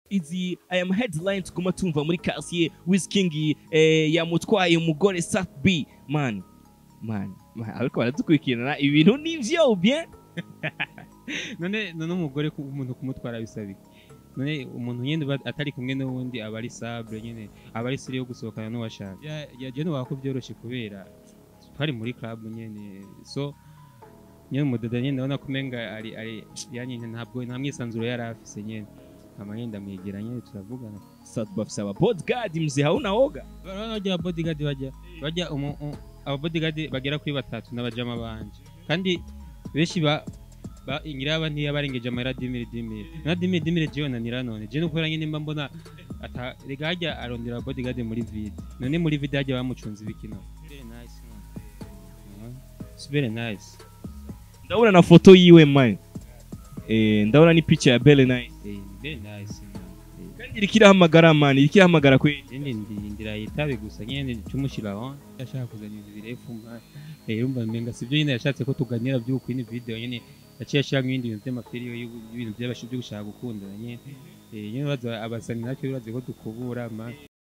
izi aya ma headline tuguma tumva muri quartier Wizking eh, yamutwaye umugore Sat B man man man ariko baradukurikirana ibintu nivyo bien none none umugore ku- umuntu kumutwara bisaba iki none umuntu nyine uba atari kumwe n'uwundi aba ari sable nyine aba ari siri yo gusohokana n'uwashaka Ya- ya je nuwako byoroshye kubera twari muri club nyine so nyine umudodo nyine ndabona ko umenga ari ari yanyine ntabwo nta mwisanzuro yari afise nyine nkama nyine ndamwegera nyine turavugana Sat bafise aba bodyguard mzee hauna oga Barabona bajya bodyguard bajya bajya umu- u- aba bodyguard bagera kuri batatu n'abajama banje kandi benshi ba ba ingiraba ntiya barengeje amahera dimiri dimiri na dimiri dimiri jewe nanira none je nukubera nyine mba mbona ata rega hajya arondera bodyguard muri vide none muri vide hajya bamucunze ibikino very nice man Mhm. it's very nice ndabona na foto yiwe man eh ndabona ni picha ya Belle Nice eh very nice man Eh, kandi iriko irahamagara man iriko irahamagara kwe Ndi ndindira yitabe gusa nyene cumushira on yashaka kuzana ibintu birefu ma eh urumva menga sivyo nyene yashatse ko tuganira by'uko ini video nyene yaciye ashaka ibindi bintu by'amafiliyo y'ibintu by'abashi byo gushaka gukundana nyene eh nyene baza abasani natwe biraze ko dukubura ma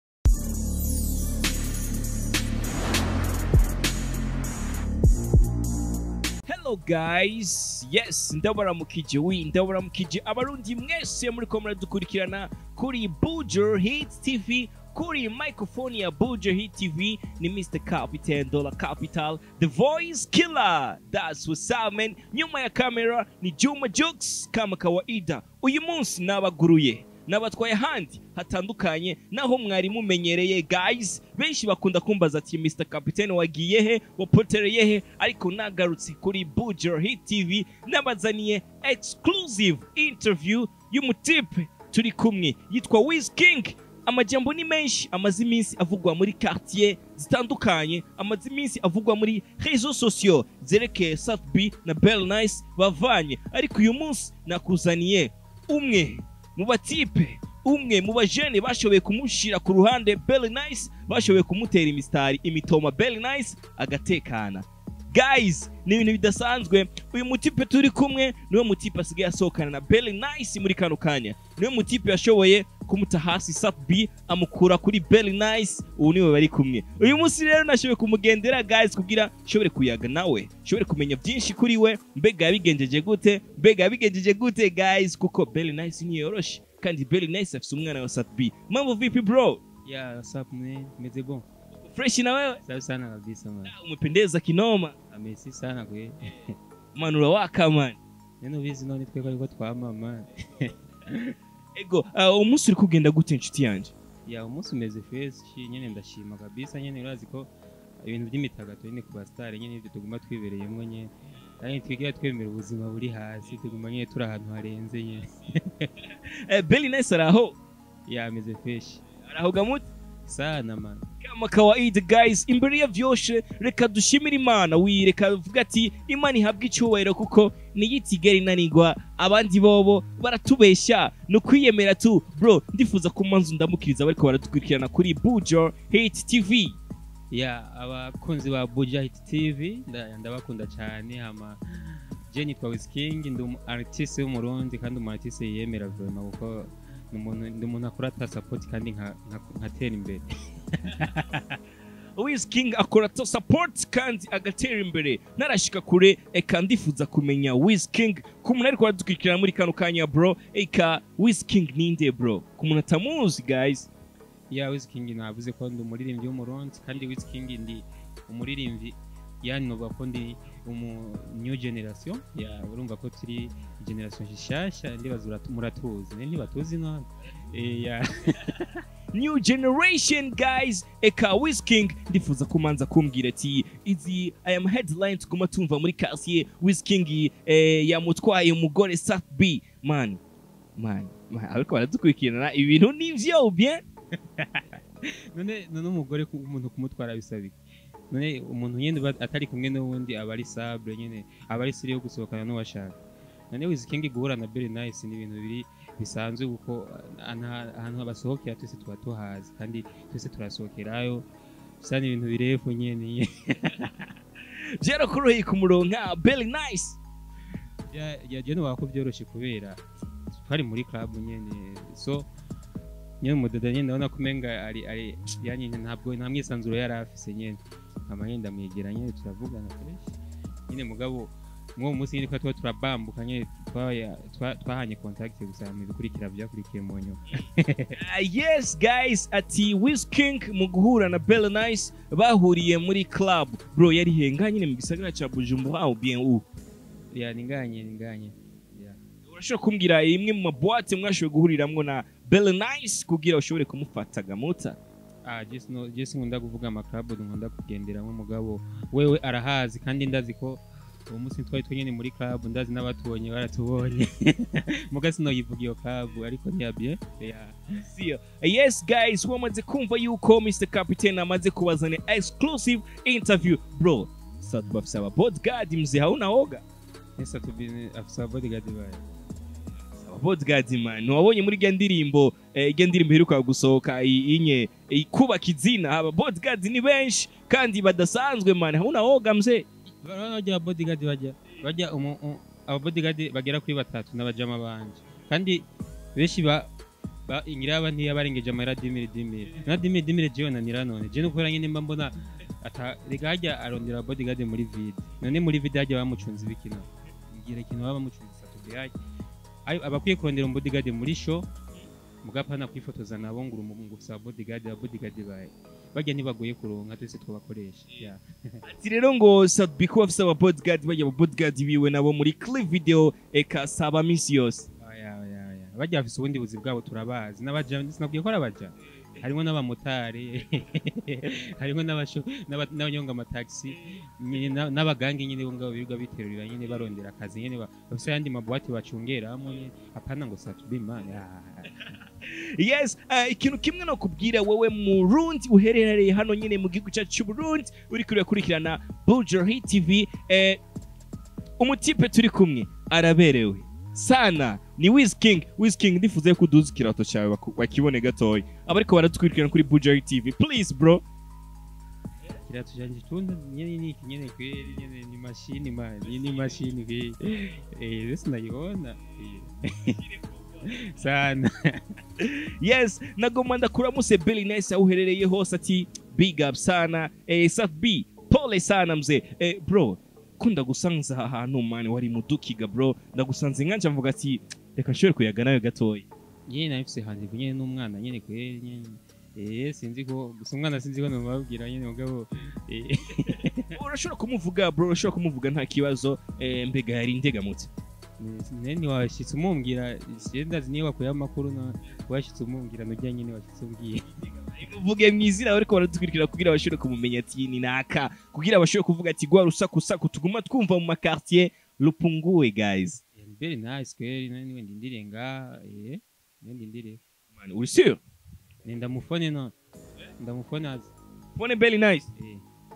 Hello guys, yes ndabaramukije wi ndabaramukije abarundi mwese muri ko muradukurikirana kuri Bujo Hit TV kuri microphone ya Bujo Hit TV ni Mr Capital Dollar Capital The Voice Killer that's what's up man nyuma ya kamera ni Juma Jux kama kawaida uyu munsi nabaguruye nabatwaye ahandi hatandukanye naho mwari mumenyereye guys benshi bakunda kumbaza ati Mr Capitaine wagiye he wapotereye he ariko nagarutse kuri Bujo Hit TV nabazaniye exclusive interview y'umutipe turi kumwe yitwa Wiz King amajambo ni menshi amaze iminsi avugwa muri quartier zitandukanye amaze iminsi avugwa muri réseaux sociaux zerekeye Sat B na Bell Nice bavanye ariko uyu munsi nakuzaniye umwe mu batipe umwe mu bajene bashoboye kumushira ku ruhande Belly Nice bashoboye kumutera imisitari imitoma Belly Nice agatekana guys ni ibintu bidasanzwe uyu mutipe turi kumwe niwe mutipe asigaye asohokana na Belly Nice muri kano kanya niwe mutipe yashoboye kumuta hasi Sat B amukura kuri Belly Nice ubu niwe bari kumwe uyu munsi rero nashoboye kumugendera guys kugira nshobore kuyaga nawe nshobore kumenya byinshi kuri we mbega yabigenjeje gute mbega yabigenjeje gute guys kuko Belly Nice niyoroshe kandi Belly Nice afite umwana wa Sat B mambo vipi bro ya what's up man meze bon fresh na wewe safi sana kabisa man umependeza kinoma amesi sana kwe manura waka man nene ubizi none tweko ariko twama man ego uh, umunsi uri kugenda gute inshuti yanjye ya umunsi umeze fresh nyene ndashima kabisa nyene urazi ko ibintu by'imitagato nyene ku basitari nyene ibyo tuguma twibereyemo nyene kandi twigira twemera ubuzima buri hasi tuguma nyene turi ahantu harenze nyene eh, Belly Nice araho ya ameze fresh araho gamute sana man kama kawaida guys imbere ya vyoshe reka dushimire imana wi reka vuga ati imana ihabwe icyubahiro kuko niyo itigera inanigwa abandi bobo baratubeshya ni ukwiyemera tu bro ndifuza ko manzu ndamukiriza bariko baradukurikirana kuri bujo hate tv ya abakunzi ba Buja Hit TV nda- ndabakunda cyane hama je nitwa Wizking ndi umu artiste w'umurundi kandi umu artiste yiyemera vraiment kuko ni umuntu ndi umuntu akora ata support kandi nka- nka- nkatera imbere Wiz King akora to support kandi agatera imbere narashika kure eka ndifuza kumenya Wiz King ku muntu ariko aradukurikirana muri kano kanya bro eka Wiz King ninde bro ku muntu atamuzi guys ya Wizking navuze ko ndi umuririmbyi w'umurundi kandi Wizking ndi umuririmbyi yani novuga ko ndi umu new generation ya urumva ko turi generation shishasha ndibaza uratu- muratuzi ne ntibatuzi none Eh, ya new generation guys eka Wiz King ndifuza kumanza kumbwira ati izi aya ma headline tuguma tumva muri quartier Wiz King eh, yamutwaye umugore Sat B man man man ariko baradukurikirana ibintu nivyo bien none none umugore ku- umuntu kumutwara bisaba iki none umuntu nyine uba atari kumwe n'uwundi aba ari sable nyine aba ari siri yo gusohokana n'uwashaka none wizikingi guhura na Berry Nice ni ibintu biri bisanzwe kuko ah, nta- ahantu basohokera twese tuba tuhazi kandi twese turasohokerayo bisa n'ibintu birefu nyine byarakoroheye kumuronka Belly Nice yagiye nubaka ko byoroshye kubera twari muri club nyine so nyine umudodo nyine ndabona ko umenga ari ari yani ntabwo nta mwisanzuro yari afise nyine nkaba nyine ndamwegera nyine turavugana fresh nyine mugabo mw'uwo munsi nyine twari tuba turabambuka nyine twaya- twa- twahanye contact gusa mu bikurikira byakurikiye mu nyuma Ah, yes guys ati King mu guhura na Bella Nice bahuriye muri club bro yari henga nyine mu gisagara ca Bujumbura au bien où ya ninganye ninganye ya urashobora kumbwira imwe mu maboite mwashoboye guhuriramwo na Bella Nice kugira ushobore kumufata gamuta ah jesi no jesi nkunda kuvuga amaklabu nkunda kugenderamo mugabo wewe arahazi kandi ndazi ko uwo munsi twari twenyene muri club ndazi n'abatubonye baratubonye muga sinoyivuga iyo club ariko ntiyabye ya Sio. yes guys wamaze kumva yuko Mr Captain amaze kubazana exclusive interview bro sasa bafise aba bodyguard mzee hauna oga esa tubine afisa bodyguard bayo aba bodyguard man wabonye muri rya ndirimbo eh, irya ndirimbo iheruka gusohoka i- inye i- kubaka izina aba bodyguard ni benshi kandi badasanzwe man hauna oga mzee bajya bodyguard bajya bajya umu u- aba bodyguard bagera kuri batatu n'abajama banje kandi benshi ba ba ingiraba ntiyabarengeje amahera dimire dimire na dimire dimire jewe nanira none je no kubera nyine mba mbona ata rega hajya arondera bodyguard muri vide none muri vide hajya bamucunze ibikino ngira ikintu baba bamucunze satubi hajya Ayo, abakwiye kurondera umu bodyguard muri show mugapana kwifotoza nabo ngo urumungu gusa bodyguard aba bodyguard baye bajya ntibagoye kuronka twese twabakoresha yeah. ati rero ngo Sadbi kuba afise aba bodyguard bajya aba bodyguard biwe nabo muri clip video eka saba misi yose Oya, oya, oya. bajya bafise ubundi buzi bwabo turabazi n'abaja sinabwiye ko ari abaja harimo n'abamotari harimo n'abasho- n'aba- n'abanyonga amatagisi nyine na- n'abagangi nyine bo ngabo birirwa biterurira nyine barondera akazi nyine ba- bafise ayandi mabuwate bacungeramo nyine apana ngo satubima yes uh, ikintu kimwe no kubwira wowe murundi uherereye hano nyine mu gihugu cyacu cy'uburundi uri kurikirana Bujohi TV eh, umutipe turi kumwe araberewe sana ni Wizking Wizking ndifuza ko uduza ikirato cyawe baku- bakibone gatoya abariko baratwirikirana kuri Bujohi TV please bro kirato canje tunda nyene ni iki nyene kweli nyene ni mashini man ni ni mashini kweli eh bese nayibona Eh. sana yes nagoma ndakuramuse Billy Nice aho uherereye hose ati big up sana eh, Sat B pole sana mzee eh, bro ko ndagusanze aha hantu mani wari mudukiga bro ndagusanze nkanje mvuga ati reka nshobore kuyaga nawe gatoya nyine nabifise hanze nyine n'umwana nyine kweli nyine eh sinzi ko gusa umwana sinzi ko nomabwira nyine mugabo eh urashobora kumuvuga bro urashobora kumuvuga nta kibazo eh, mbega yari indegamutse ne ntiwashitse umumbwira je ndazi niyo bakuye amakuru na washitse umumbwira nujya nyine washitse umbwira uvuge mu izina ariko baradukurikira kugira bashobore kumumenya ati ni naka kugira bashobore kuvuga ati gwa rusaku saku tuguma twumva mu makartier rupunguwe guys Eh, ni very nice kweli nani niwe ndindire nga eh niwe ndindire man uri sure ne ndamufone no ndamufone azi phone belly nice eh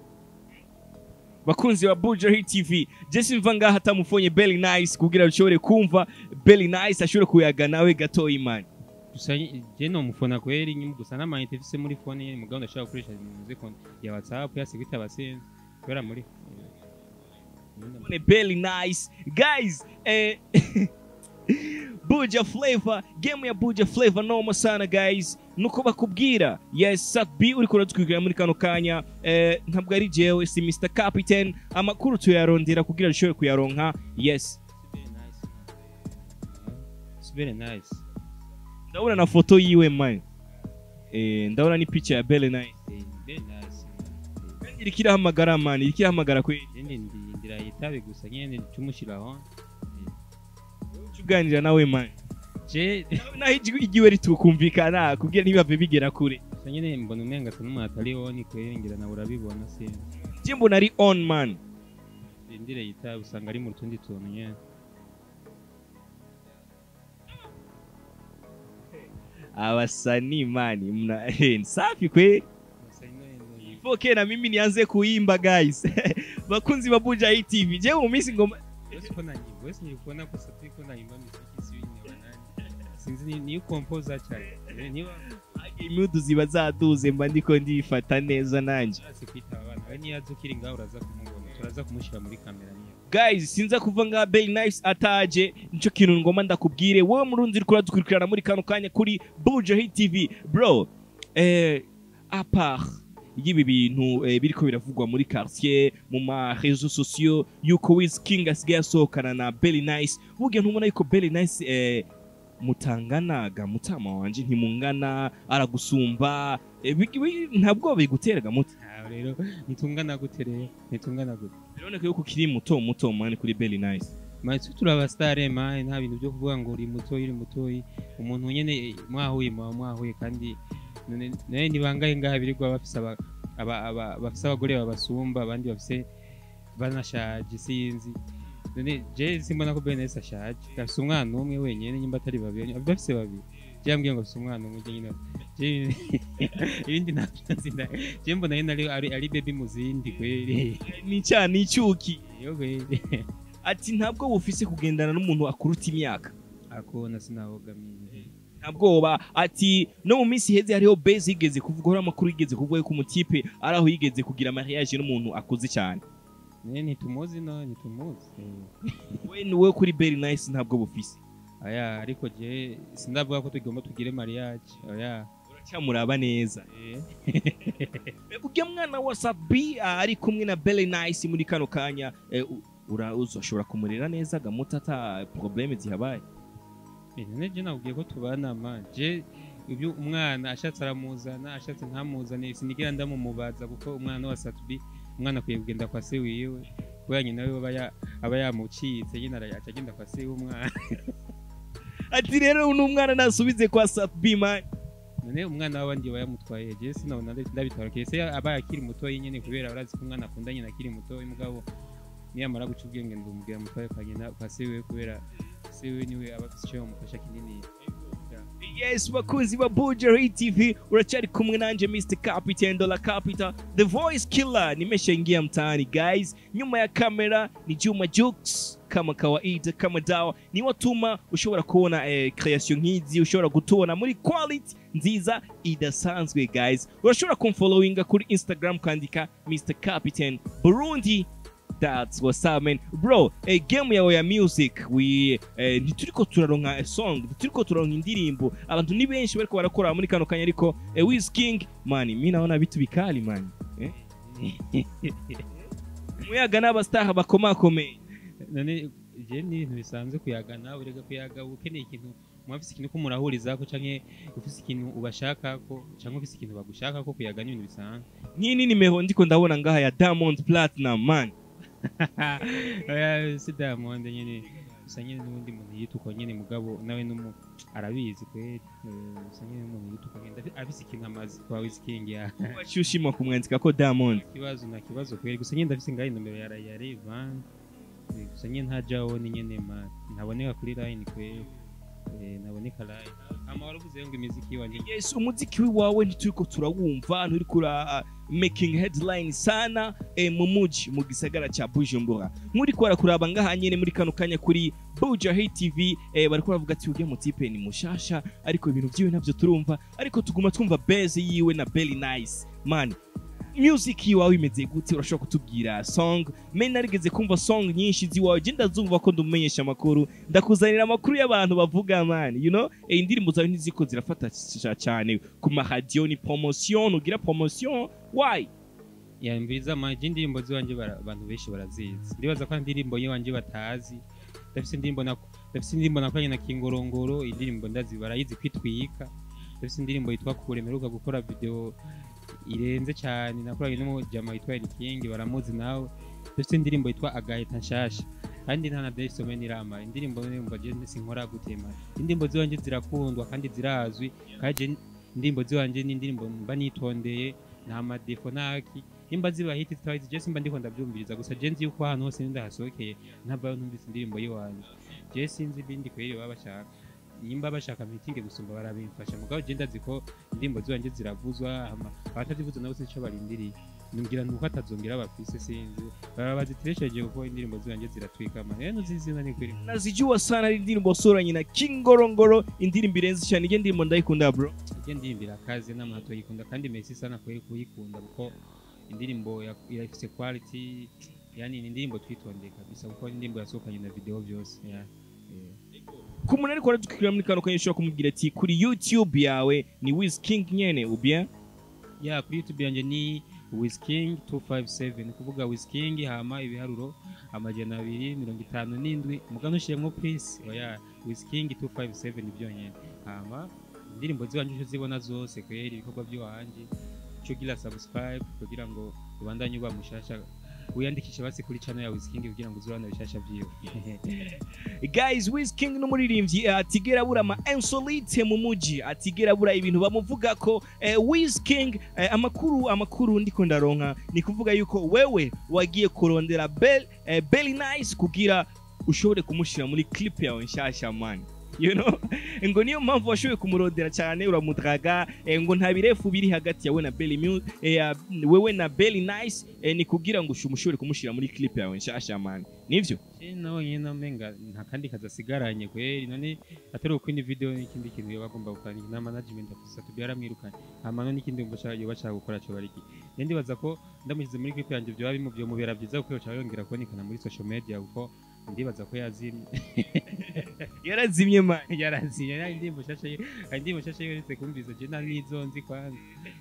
bakunzi ba Buja Hit TV Jesse mva ngaha atamufonye Belly Nice kugira ushobore kumva Belly Nice ashobore kuyaga nawe gatoya imana gusa je no mufona kweli nyine gusa n'amayinite mfise muri phone nyine mugabo ndashaka gukoresha muze konti ya whatsapp ya sigwita abasenzi kubera muri eh, nyine Phone Belly Nice guys eh Buja Flavor game ya Buja Flavor noma sana guys nuko bakubwira yes Sat B uri kuratwikira muri kano kanya eh, ntabwo ari jewe si Mr Captain amakuru tuyarondera kugira dushobore kuyaronka yes very nice man. It's very nice ndabona na foto yiwe man eh, ndabona ni picha ya Belly Nice Eh, very nice man. Eh, iriko irahamagara man iriko irahamagara kweli Ndi ndi ndira yitabe gusa nyene cumushiraho Uca uganira nawe man je naho ijwi igiwe ritukumvikana kugira ntibave bigera kure gusa nyene mbona umenga asa n'umuntu atariho ni kweli ngira nawe urabibona sinzi je mbona ari on man ndire yitabe usanga ari mu tundi tuntu nyene abasanii mani mna eh, ni safi kweli Gusa ino- ino- ino- foke na mimi nianze kuimba guys bakunzi ba Buja Hit TV je mu minsi ngoma Wese uko nanyimba wese nilikuona kwa sababu iko naimba muziki si ni wanani sinzi ni ni composer cyane Eh, niba imudu ziba zaduze mba ndiko ndifata neza nanje urase kwitaba abana we niyo azi ukiri ngaho uraza kumubona turaza kumushyira muri kamera niyo guys sinza kuva ngaha Belly Nice ataje nico kintu ngoma ndakubwire wowe murundi uriko uradukurikirana muri kano kanya kuri Buja Hit TV bro eh à part y'ibi bintu eh, biriko biravugwa muri quartier mu ma réseaux sociaux yuko Wiz King asigaye asohokana na Belly Nice burya ntubona yuko Belly Nice eh, mutanganaga mutama wanje ntimungana aragusumba eh, bi- bi- ntabwo biguteraga muti aho rero ntitungana gute rero ntitungana gute biraboneka yuko ukiri muto muto mani kuri Belly Nice matwe turaba stare mani nta bintu byo kuvuga ngo uri mutoyi uri mutoyi umuntu nyene mwahuye muba mwahuye kandi none none ni bangahe ngaha birirwa bafise aba- aba- aba- bafise abagore babasumba abandi bafise banashaje sinzi none je simbona ko Benes ashaje afise umwana umwe wenyene nyimba atari babiri bafise babiri je yambwiye ngo afise umwana umwe je nyine je ibindi ntabyo nzinda je mbona nyene ari ari, ari baby mu zindi kweri ni cya ni icyuki yo kweri ati ntabwo bufise kugendana n'umuntu akuruta imyaka akona sinabogamiye nta bwoba ati no mu minsi iheze hariho base yigeze kuvuga hariho amakuru yigeze kuvuga yuko umutipe ari aho yigeze kugira mariage n'umuntu akuze cyane ne ntitumuzi no ntitumuzi we ni wowe kuri Belly Nice ntabwo bufise aya ariko je sindavuga ko tugomba tugire mariage oya uracyamuraba neza eh. ujya mwana wa Sabi ah, ari kumwe na Belly Nice muri kano kanya eh, u- ura uzashobora kumurera neza gamuta ata probleme zihabaye Eh, none je nabwiye ko tubana ma je ibyo umwana ashatse aramuzana ashatse ntamuzane sinigera ndamumubaza kuko umwana wa Satubi umwana akwiye kugenda kwa se wiwe kubera nyina we aba ya- aba yamucitse nyine arayaca agenda kwa se w'umwana ati rero uno mwana nasubize kwa Sabi man none umwana w'abandi aba yamutwaye je sinabona ndabitarukiye se aba akiri mutoyi nyine kubera urazi ko umwana akunda nyina akiri mutoyi mugabo niyamara guca ubwenge ndumubwira mutwaye kwa nyina kwa se wiwe kubera se wiwe niwe aba afise icyo yamufasha kinini yes bakunzi ba Buja Hit TV uracyari kumwe nanje Mr Capital Dollar Capital the voice killer nimeshaingia mtaani guys nyuma ya kamera ni Juma Jux kama kawaida kama dawa ni watuma ushobora kubona eh, creation nk'izi ushobora gutubona muri quality nziza idasanzwe guys urashobora kumfollowinga kuri Instagram kandika Mr Capital Burundi That's what's up man bro eh, game yawe ya music we eh, ntituriko turaronka a song ntituriko turaronka indirimbo abantu ni benshi bariko barakora muri kano kanya ariko eh, Wiz King man mi naona vitu bikali man eh? muyaga n'abastaha bakomakomeye none je ni ibintu bisanzwe kuyagana urega kuyaga uba ukeneye ikintu muba ufise ikintu ko murahurizako canke ufise ikintu ubashakako canke ufise ikintu bagushakako kuyaga ni ibintu bisanzwe nk'ini nimero ndiko ndabona ngaha ya Diamond Platinum man Oya, si diamond nyene gusa nyene n'ubundi muntu yituko nyene mugabo nawe numu arabizi kweli Eh, gusa nyene n'umuntu yituko nyene Ndafi- afise ikintu amazi kwa Wizking ya waciye ushima kumwandika ko Diamond kibazo na kibazo kweli gusa nyene ndafise ngaho inomero ya ya Revan Eh, gusa nyene ntajaho ni nyene ma ntaboneka kuri line kweli Eh, ntaboneka line ama waravuze ngo imiziki wanje yes umuziki wawe ntituriko turawumva nturiko ura making headline sana eh, mu muji mu gisagara ca Bujumbura nk'uriko barakuraba ngaha nyene muri kano kanya kuri Buja Hit TV eh, bariko baravuga ati ujya mutipe ni mushasha ariko ibintu vyiwe navyo turumva ariko tuguma twumva base yiwe na Belly Nice man music yiwawe imeze gute urashobora kutubwira song me narigeze kumva song nyinshi ziwawe je ndazumva ko ndumenyesha amakuru ndakuzanira amakuru y'abantu bavuga man you know eh, indirimbo zawe ntiziko zirafata c- cyane ku maradiyo ni promotion ugira promotion why yambiza maji indirimbo ziwanje bara- abantu benshi barazizi ndibaza ko indirimbo yiwanje batazi ndafise indirimbo na ndafise indirimbo nakoranye na Kingorongoro indirimbo ndazi barayizi kwitwika ndafise indirimbo yitwa kure mperuka gukora video irenze cyane nakoranye n'umujama witwa King baramuzi nawe ndafise indirimbo yitwa agahita nshasha kandi nta na Daysome nirama indirimbo ndirimbo je sinkora gutema indirimbo ziwanje zirakundwa kandi zirazwi kandi je indirimbo ziwanje ni indirimbo mba nitondeye nta madefo naki nimba ziba hiti zitaba je simba ndiko ndabyumviriza gusa je nzi yuko ahantu hose ndahasohokeye ntabwo numvise indirimbo yiwanje je sinzi ibindi kweri baba bashaka nimba bashaka mitinge gusumba barabimfasha mugabo je ndazi ko indirimbo ziwanje ziravuzwa hama abatazivuza nabo sinzi ico barindiriye numbwira nuko atazongera bafise sinzi baba bazitiresheje kuko indirimbo ziwanje ziratwikama rero nuzizina ni kweri nazijua sana ari indirimbo soranye na kingorongoro indirimbo irenze cyane iyo ndirimbo ndayikunda bro ije ndirimbo kazi n'amato yikunda kandi Messi sana kweri kuyikunda kuko indirimbo ya- irafise quality yani ni indirimbo twitondeye kabisa kuko ni indirimbo yasohokanye na video byose yeah. Eh. ku muntu ariko aradukirira muri kano kanya ushobora kumubwira ati kuri youtube yawe ni wiz king nyene ubien ya kuri youtube yanjye ni wisking 257 ni kuvuga wisking hama ibiharuro amajana abiri mirongo itanu n'indwi mugano ushiremwo peace oya wisking 257 ni byonyene hama indirimbo ziwanje uco zibona zose kweri ibikorwa by'iwanje uco ugira subscribe kugira ngo ubandanye uba mushasha wiyandikishe basi kuri channel ya wisking kugira ngo uzurana bishasha vyiwe guys wiz king n'umuririmbyi eh, atigera abura ama insolite mu muji atigera abura ibintu bamuvuga ko eh, wiz king eh, amakuru amakuru ndiko ndaronka ni kuvuga yuko wewe wagiye kurondera bel eh, belly nice kugira ushobore kumushira muri clip yawe nshasha man you know ngo niyo mpamvu washoboye kumurondera cyane uramudraga eh, ngo nta birefu biri hagati yawe na belly Mu- eh, ya- wewe na belly nice eh, ni kugira ngo ushu- mushobore kumushira muri clip yawe nshasha man nivyo Je nawe nyine namenga nta kandi kazi asigaranye kweri none atari uko indi video n'ikindi kintu yoba agomba gukora na management afisa tubyara mwirukanye hama none ikindi ngo yoba ashaka gukora cyo bariki rero ndibaza ko ndamushyize muri clip yanjye byoba bimubyo mubera byiza kuko yoca yongera kubonekana muri social media kuko ndibaza ko yazimye yarazimye man yarazimye nta indirimbo nshasha ye hari indirimbo nshasha yeretse kumviza je nari nzi kwanza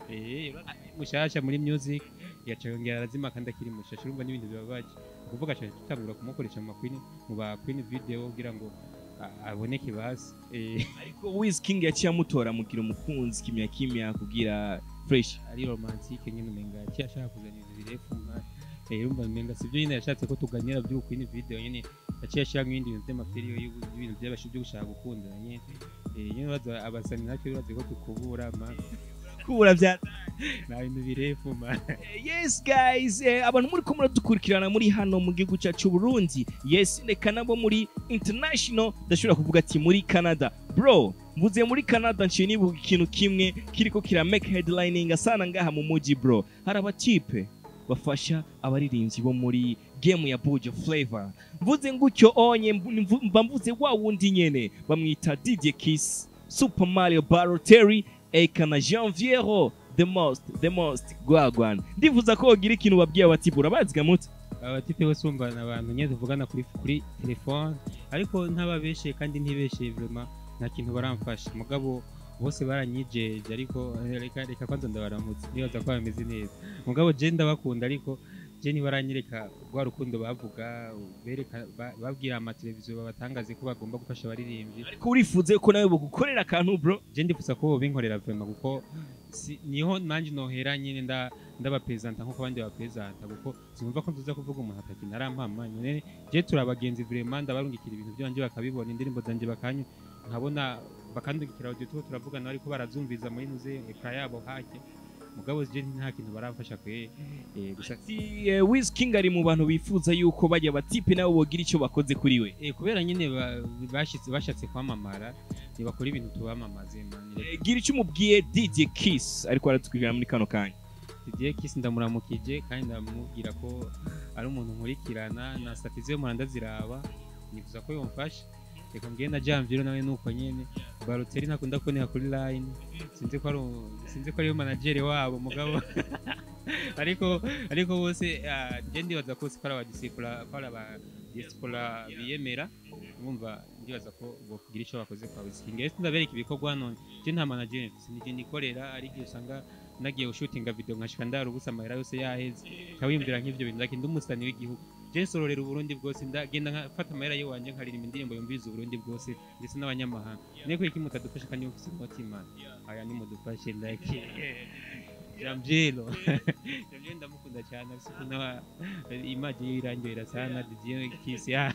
eh mushasha muri music yaca yongera arazima kandi akiri mushasha urumva n'ibintu bibabaje ukuvuga cyane tutangura kumukoresha mu makwini mu ba queen video kugira ngo a- aboneke basi eh ariko wiz king yaciye amutora mugira umukunzi kimya kimya kugira fresh ari romantique nyine umenga yaciye ashaka kuzana ibintu birefu mwana eh urumva umenga sivyo nyine yashatse ko tuganira by'ubu queen video nyine yaciye ashiramo ibindi bintu by'amaferiyo y'ibintu by'abashi byo gushaka gukundana nyine eh nyine baza abasani natwe bazi ko tukubura ma kubura bya nta bintu birefu ma yes guys eh, abantu muri ko muradukurikirana muri hano mu gihugu cyacu Burundi yes reka nabo muri international ndashobora kuvuga ati muri Canada bro mvuze muri Canada nciye nibuka ikintu kimwe kiriko kira make headlining asana ngaha mu muji bro hari abatipe bafasha abaririmbyi bo muri game ya Bujo Flavor mvuze ngutyo onye mbu- mvu- mba mvuze wa wundi nyene bamwita DJ Kiss Super Mario Balotelli eka na Janviero the most the most gwagwan ndifuza ko wogira ikintu babwiye abatibura baziga muti abatipe bose bumva ni abantu nyine tuvugana kuri kuri telefone ariko ntababeshye kandi ntibeshye vraiment nta kintu baramfasha mugabo bose baranyijeje ariko eh, reka reka kwanza ndabaramutse nibaza ko bameze neza mugabo je ndabakunda ariko je ntibaranyereka rwa rukundo bavuga bereka ba- babwira amateleviziyo babatangaze ko bagomba gufasha abaririmbyi ariko urifuze ko nawe bogukorera akantu bro je ndifuza ko bobinkorera vraiment kuko si, niho nanje nohera nyine nda ndabapresenta nkuko abandi bapresenta kuko sinumva ko ntuza kuvuga umuntu ataki narampama nyine je turi abagenzi vraiment ndabarungikira ibintu byanje bakabibona indirimbo zanje bakanya nkabona bakandungikira audio tuba turavugana ariko barazumviza muri nuze ekra yabo hake mugabo je nta kintu baramfasha kwe eh, gusa ati eh, Wiz King ari mu bantu bifuza yuko bajya batipe nabo bogira icyo bakoze kuri we eh, kubera nyine ba- bashitse bashatse kwamamara ntibakora ibintu tubamamaze man Eh, gira icyo umubwiye DJ Kiss ariko aratwirira muri kano kanya Didier Kiss ndamuramukije kandi ndamubwira ko ari umuntu nkurikirana na statize yo muranda ziraba nifuza ko yomfasha reka mbwiye na Jamviro nawe nuko nyene Balotelli ntakunda kuboneka kuri line sinzi ko ari u- sinzi ko ari manager wabo mugabo ariko ariko bose ah, je ndibaza ko sikora aba disciples ko ari aba disciples biyemera urumva ndibaza ko bokugira icyo bakoze kwa Wizking ese ndabereka ibikorwa none je nta manager mfise nije nikorera ari igihe usanga nagiye gushutinga video nkashika ndara ubusa amahera yose yaheze nkawiyumvira nk'ivyo bintu lakini ndi umusani w'igihugu je nsororera uburundi bwose ndagenda nkafata amahera yiwanje nkaririmba indirimbo yumviriza uburundi bwose ndetse n'abanyamahanga niyo ko iki mutadufasha kandi mufise umutima aya nimudufashe ndake jamjelo jamjelo ndamukunda cyane afise ukuntu aba- imaji yirangirira sana didier kisi ya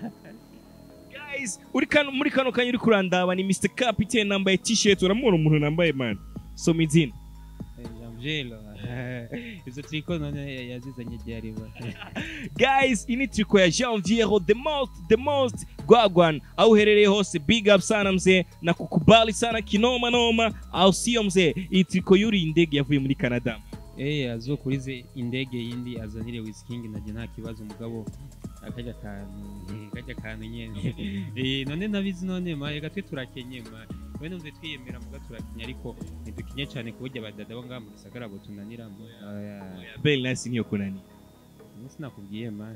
guys uri kano muri kano kanya uri kurandaba ni Mr Captain nambaye t-shirt uramubona umuntu nambaye man soma izina jamjelo izo triko none yazizanye ryariba guys ini triko ya Janviero the most the most gwagwan au uherereye hose big up sana mzee na kukubali sana kinoma noma au sio mzee iyi triko yuri indege yavuye muri Canada Eh azokurize indege yindi azanire Wizking naje nta kibazo mugabo akajya kantu eh, kajya kantu nyene eh none nabizi none ma reka twe turakenye ma we numve twiyemera muga turakenye ariko ntidukenye cyane ku buryo abadada bo ngaha mu gisagara bo tunanira mo Aya, Bell nasi niyo kunani sinakubwiye man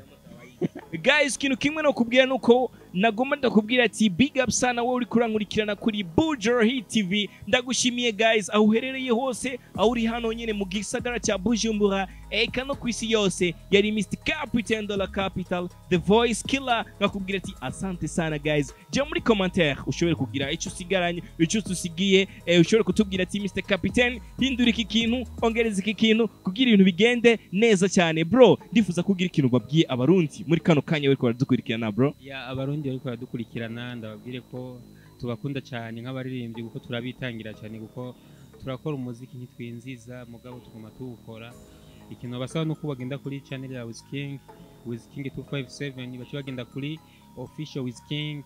guys ikintu kimwe no kubwira nuko nagomba ndakubwira ati big up sana wowe uri kurankurikirana kuri Bujo Hit TV ndagushimiye guys aho uherereye hose aho uri hano nyene mu gisagara cya Bujumbura eka no ku isi yose yari Mr Captain de la Capital the voice killer nakubwira ati asante sana guys jya muri commentaire ushobore kugira icyo usigaranye icyo tusigiye eh, ushobore kutubwira ati Mr Captain hindura iki kintu ongereza iki kintu kugira ibintu bigende neza cyane bro ndifuza kugira ikintu babwiye abarundi muri kano kanya bariko baradukurikirana bro ya abarundi bariko baradukurikirana ndababwire ko tubakunda cyane nk'abaririmbyi kuko turabitangira cyane kuko turakora umuziki ntitwinziza mugabo tuguma tuwukora ikintu basaba nuko bagenda kuri channel ya Wizking Wizking 257 baca bagenda kuri official Wizking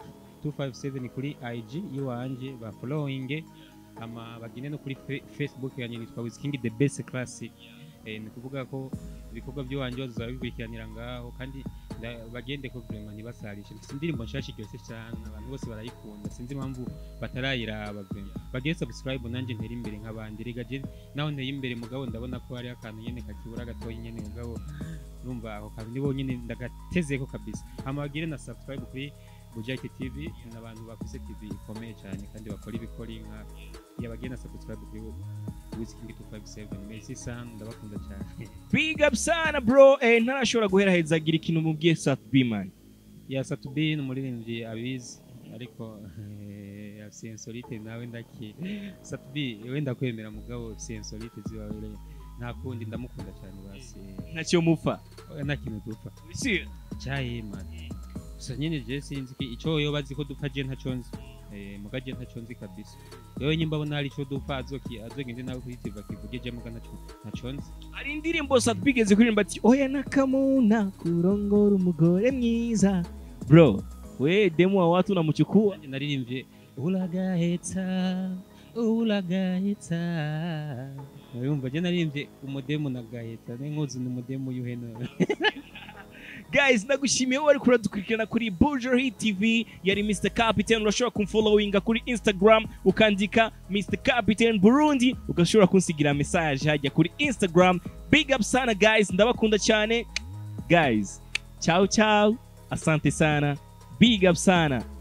257 kuri IG yiwanje ba following ama bagende no kuri fe- Facebook yanjye nitwa Wizking the best classic eh, ni kuvuga ko ibikorwa by'iwanje bazaba bikurikiranira ngaho kandi nda- bagende ko vraiment ntibasarishe mfite indirimbo nshasha iryoshye cyane abantu bose barayikunda sinzi impamvu batarayiraba vraiment bagire subscribe nanjye ntere imbere nk'abandi rega je naho nteye imbere mugabo ndabona ko hari akantu nyene kakibura gatoya nyene mugabo numva ako kantu nibo nyene ndagatezeko kabisa hama bagire na subscribe kuri Bujaki TV ni abantu bafise TV ikomeye cyane kandi bakora ibikora inka yabagire na subscribe kuri Wizking 257 merci sana ndabakunda cyane big up sana bro eh, ntarashobora guheraheza agira ikintu mubwiye Satbi man ya satubi ni umuririmbyi abizi ariko eh, afise insolite nawe ndaki satubi wenda kwemera mugabo afise insolite ziwawe nta kundi ndamukunda cyane basi ntacyo mupfa Oya, nta kintu dupfa Si- cyaye man gusa nyine je sinzi ki ico yoba azi ko dupfa je ntaco nzi eh, muga je ntaco nzi kabisa yewe nyimba abona hari ico dupfa azoki azogende nawe kuri TV akivuge je muga ntaco ntaco nzi hari indirimbo Satbi igeze kuririmba ati oya nakamuna kurongora umugore mwiza bro we demu wa watu unamchukua Nanjye naririmbye uragaheta uragaheta urumva je naririmbye umudemu na gaheta n'inkuzi ni umudemu y'uheno guys ndagushimiye wowe ariko uradukurikirana kuri Bujo Hit TV yari Mr Captain urashobora kumfollowinga kuri Instagram ukandika Mr Captain Burundi ugashobora kunsigira message hajya kuri Instagram big up sana guys ndabakunda cyane guys ciao ciao asante sana big up sana